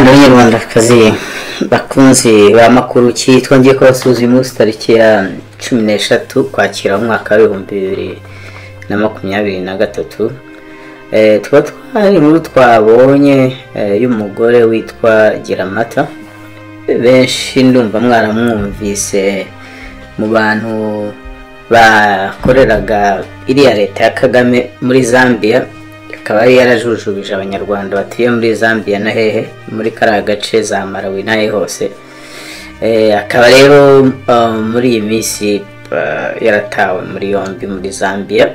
batangakazi bakunzi bamakuru cyitwa kubasuza uyu munsi tariki ya cumi n'eshatu kwakira umwaka w'ibihumbi bibiri na makumyabiri na gatatu tuba twari inkuru twabonye y'umugore witwa giramata benshi ndumva mwaramwumvise mu bantu bakoreraga iriya leta ya kagame muri zambia akaba yari yarajujubije abanyarwanda batuye muri zambia na hehe muri kariya gace za marawi na hehe hose akaba rero muri iyi minsi yaratawe muri yombi muri zambia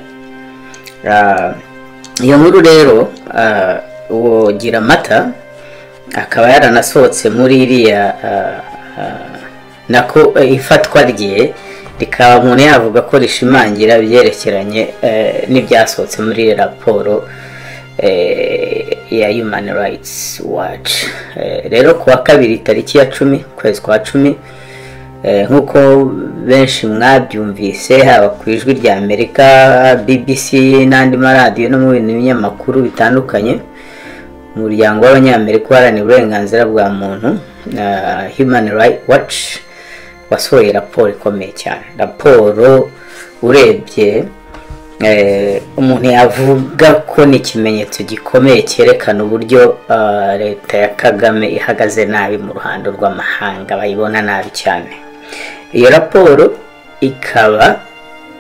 iyo nkuru rero uwo gira amata akaba yaranasohotse muri iriya nako ifatwa rye rikaba umuntu yavuga ko rishimangira ibyerekeranye n'ibyasohotse muri raporo ya human rights watch rero ku wa kabiri tariki ya cumi ukwezi kwa cumi nk'uko benshi mwabyumvise haba ku ijwi rya amerika bbc n'andi maradiyo no mu binyamakuru bitandukanye umuryango w'abanyamerika uharanira uburenganzira bwa muntu human rights watch wasohoye raporo ikomeye cyane raporo urebye umuntu yavuga ko ni ikimenyetso gikomeye cyerekana uburyo leta ya kagame ihagaze nabi mu ruhando rw'amahanga bayibona nabi cyane iyo raporo ikaba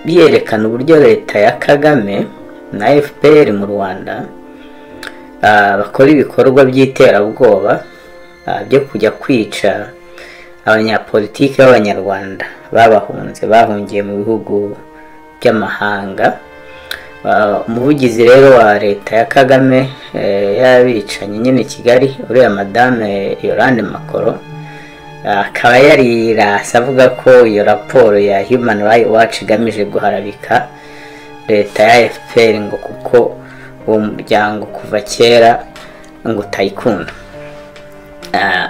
yerekana uburyo leta ya kagame na fpr mu rwanda bakora ibikorwa by'iterabwoba byo kujya kwica abanyapolitiki b'abanyarwanda babahunze bahungiye mu bihugu by'amahanga umuvugizi rero wa leta ya kagame y'abicanyi nyine kigali uriya madame yorande makoro akaba yarirasa avuga ko iyo raporo ya human rights watch igamije guharabika leta ya fpr ngo kuko uwo muryango kuva kera ngo utayikunda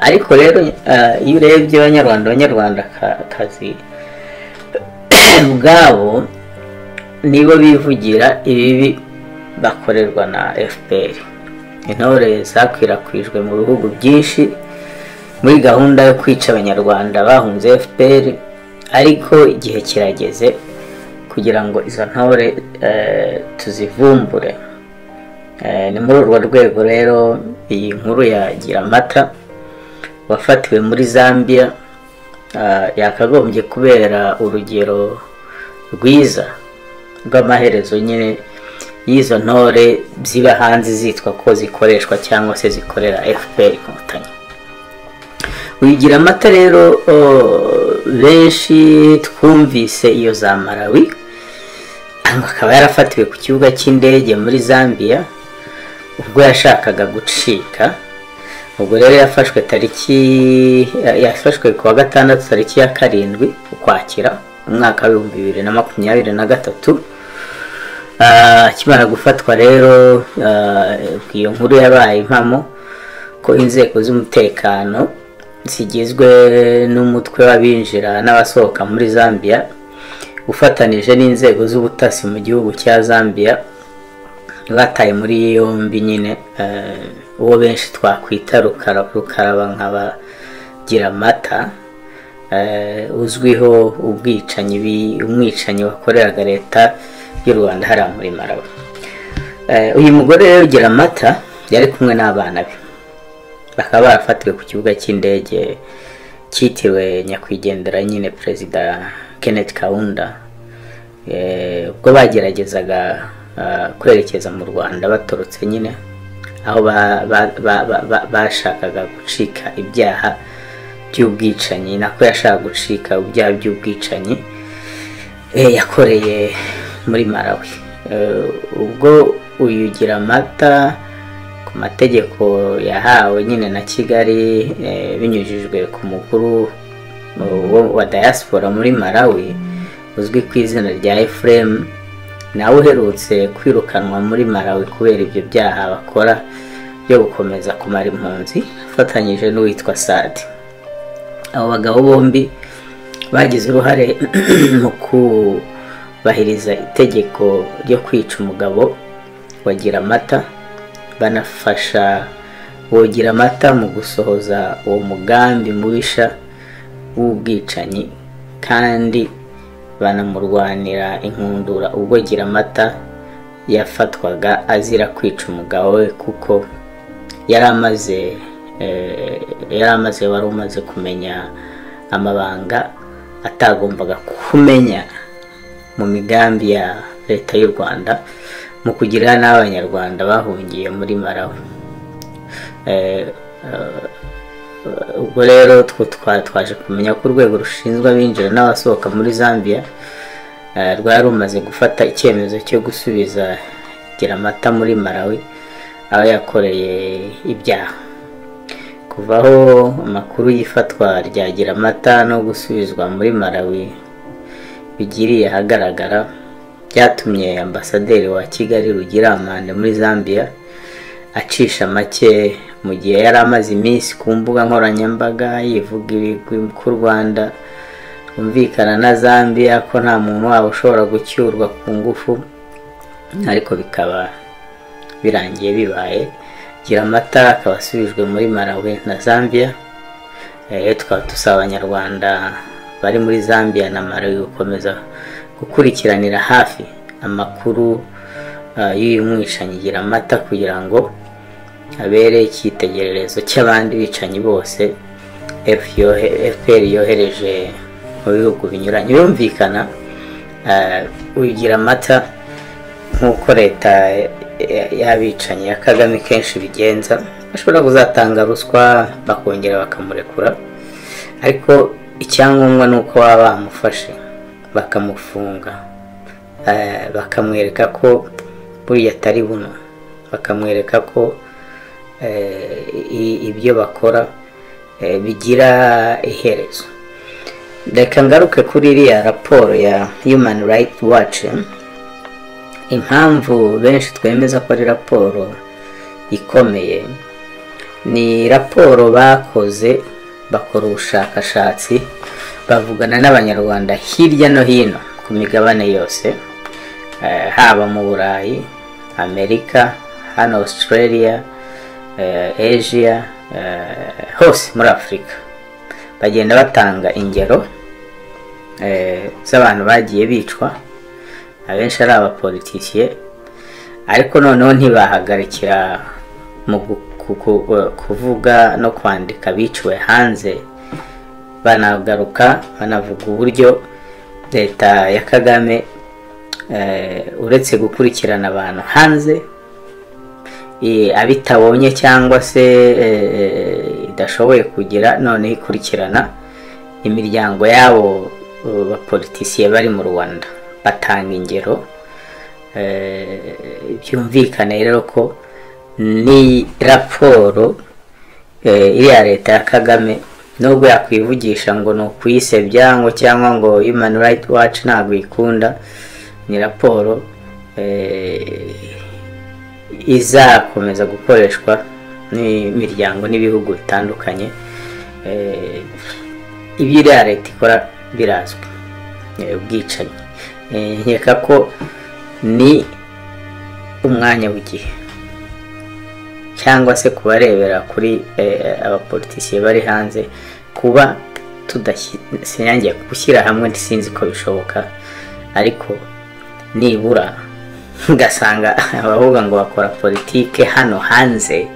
ariko rero iyo urebye abanyarwanda abanyarwandakazi ubwabo nibo bivugira ibibi bakorerwa na fpr intore zakwirakwijwe mu bihugu byinshi muri gahunda yo kwica abanyarwanda bahunze fpr ariko igihe kirageze kugira ngo izo ntore tuzivumbure ni muri urwo rwego rero iyi nkuru yagira amata wafatiwe muri zambia yakagombye kubera urugero rwiza rw'amaherezo nyine y'izo ntore ziba hanze zitwa ko zikoreshwa cyangwa se zikorera fpr inkotanyi wigira amata rero benshi twumvise iyo za marawi akaba yarafatiwe ku kibuga cy'indege muri zambia ubwo yashakaga gucika ubwo rero yafashwe tariki yafashwe ku wa gatandatu tariki ya karindwi ukwakira umwaka w'ibihumbi bibiri na makumyabiri na gatatu akimara gufatwa rero iyo nkuru yabaye impamo ko inzego z'umutekano zigizwe n'umutwe w'abinjira n'abasohoka muri zambia ufatanije n'inzego z'ubutasi mu gihugu cya zambia bataye muri yombi nyine uwo benshi twakwita rukaraba nk'abagira amata uzwiho ubwicanyi umwicanyi wakoreraga leta y'u rwanda hariya muri marawe uyu mugore rero ugira amata yari kumwe n'abana be bakaba barafatiwe ku kibuga cy'indege cyitiriwe nyakwigendera nyine perezida kenneth kawunda ubwo bageragezaga kwerekeza mu rwanda baturutse nyine aho bashakaga gucika ibyaha by'ubwicanyi nako yashaka gucika ibyaha by'ubwicanyi yakoreye muri marawi ubwo uyugira amata ku mategeko yahawe nyine na kigali binyujijwe ku mukuru wa diaspora muri marawi uzwi ku izina rya efuremu nawe uherutse kwirukanwa muri marawi kubera ibyo byaha bakora byo gukomeza kumara impunzi afatanyije n'uwitwa sadi abo bagabo bombi bagize uruhare mu kubahiriza itegeko ryo kwica umugabo wagira amata banafasha bogira amata mu gusohoza uwo mugambi mubisha w'ubwicanyi kandi banamurwanira inkundura ubwo gira amata yafatwaga azira kwica umugabo we kuko yari amaze eh, yari amaze wari umaze kumenya amabanga atagombaga kumenya mu migambi ya leta y'u rwanda mu kugirira n'abanyarwanda bahungiye muri marawi Eh, eh, ubwo rero two twa- twaje kumenya ko urwego rushinzwe abinjira n'abasohoka muri zambia eh, rwari rumaze gufata icyemezo cyo gusubiza gira amata muri marawi aho yakoreye ibyaha kuvaho amakuru y'ifatwa rya gira amata no gusubizwa muri marawi bigiriye ahagaragara byatumye ambasaderi wa kigali rugira amande muri zambia acisha make mu gihe yari amaze iminsi ku mbuga nkoranyambaga yivuga ibigwi ku rwanda rumvikana na zambia ko nta muntu wabo ushobora gucyurwa ku ngufu ariko bikaba birangiye bibaye gira amata akaba asubijwe muri marawi na zambia Eh, tukaba dusaba abanyarwanda bari muri zambia na marawi gukomeza gukurikiranira hafi amakuru eh, y'uyu mwicanyi gira amata kugira ngo abere icyitegererezo cy'abandi bicanyi bose fpr yohereje mu bihugu binyuranye birumvikana eh, ugira amata nk'uko leta ya- y'abicanyi ya kagame kenshi bigenza bashobora kuzatanga ruswa bakongera bakamurekura ariko icyangombwa ni uko baba bamufashe bakamufunga Eh, bakamwereka ko buriya atari buno bakamwereka ko eh, i- ibyo bakora eh, bigira iherezo reka ngaruke kuri iriya raporo ya human rights watch impamvu benshi twemeza ko ari raporo ikomeye ni raporo bakoze bakora ubushakashatsi bavugana n'abanyarwanda hirya no hino ku migabane yose eh, haba mu burayi amerika hano australia eh, asia eh, hose muri afurika bagenda batanga ingero eh, z'abantu bagiye bicwa abenshi ari abapolitisiye ariko noneho ntibahagarikira mu gu- ku- ku- kuvuga no kwandika biciwe hanze banagaruka banavuga uburyo leta ya kagame eh, uretse gukurikirana abantu hanze eh, abitabonye cyangwa se eh, idashoboye kugira noneho ikurikirana imiryango y'abo eh, bapolitisiye bari mu rwanda batanga ingero eh, byumvikane rero ko ni raporo eh, iriya leta ya kagame nubwo yakwivugisha ngo ni ukuyisebya ngo cyangwa ngo human rights watch ntabwo ikunda ni raporo eh, izakomeza gukoreshwa n'imiryango n'ibihugu bitandukanye Eh, ibyo iriya leta ikora birazwi Eh, ubwicanyi Eh, nkeka ko ni umwanya w'igihe cyangwa se kubarebera kuri eh, abapolitisiye bari hanze kuba tudasi- sinyangiye gushyira hamwe sinzi ko bishoboka ariko nibura ugasanga abavuga ngo bakora politike hano hanze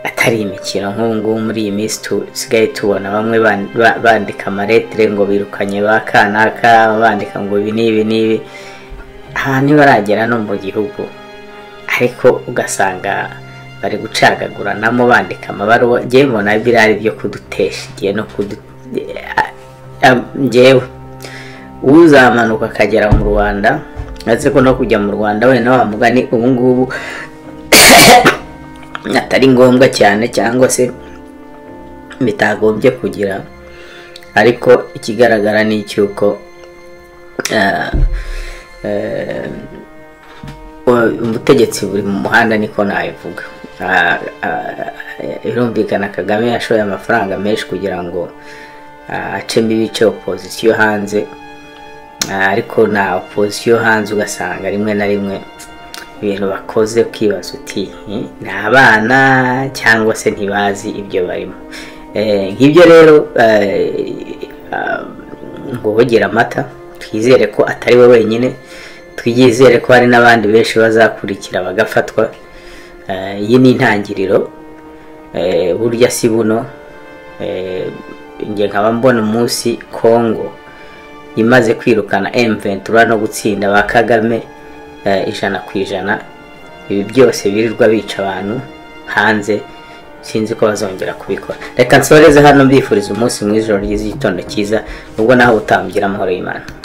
atari imikino nk'ubu ngubu muri iyi minsi tusigaye tubona bamwe ban- ba- bandika amaretire ngo birukanye ba kanaka bandika ngo ibi n'ibi n'ibi aha ntibaragera no mu gihugu ariko ugasanga bari gucagaguranamo bandika amabaruwa ngewe mbona biriya ari ibyo kudutesha igihe no kudu eh, ah, ngewe uzamanuka akagera mu rwanda ndetse ko no kujya mu rwanda wenda wamuga ni ubungubu atari ngombwa cyane cyangwa se bitagombye kugira ariko ikigaragara ni icy'uko eh, eh, o- ubutegetsi buri mu muhanda niko nabivuga Ah, ah, birumvikana kagame yashoye amafaranga menshi kugira ngo ah, acemo ibice opozisiyo hanze Ah, ariko na opozisiyo hanze ugasanga rimwe na rimwe ibintu bakoze ukibaza uti ni abana cyangwa se ntibazi ibyo barimo nk'ibyo rero ngo wogera amata twizere ko atari we wenyine twizere ko hari n'abandi benshi bazakurikira bagafatwa iyi ni intangiriro burya si buno njye nkaba mbona umunsi kongo imaze kwirukana emventura no gutsinda ba kagame ijana ku ijana ibi byose birirwa bica abantu hanze sinzi ko bazongera kubikora reka nsoreze hano mbifuriza umunsi mwiza ijoro ry'igitondo cyiza ubwo naho utangira amahoro y'imana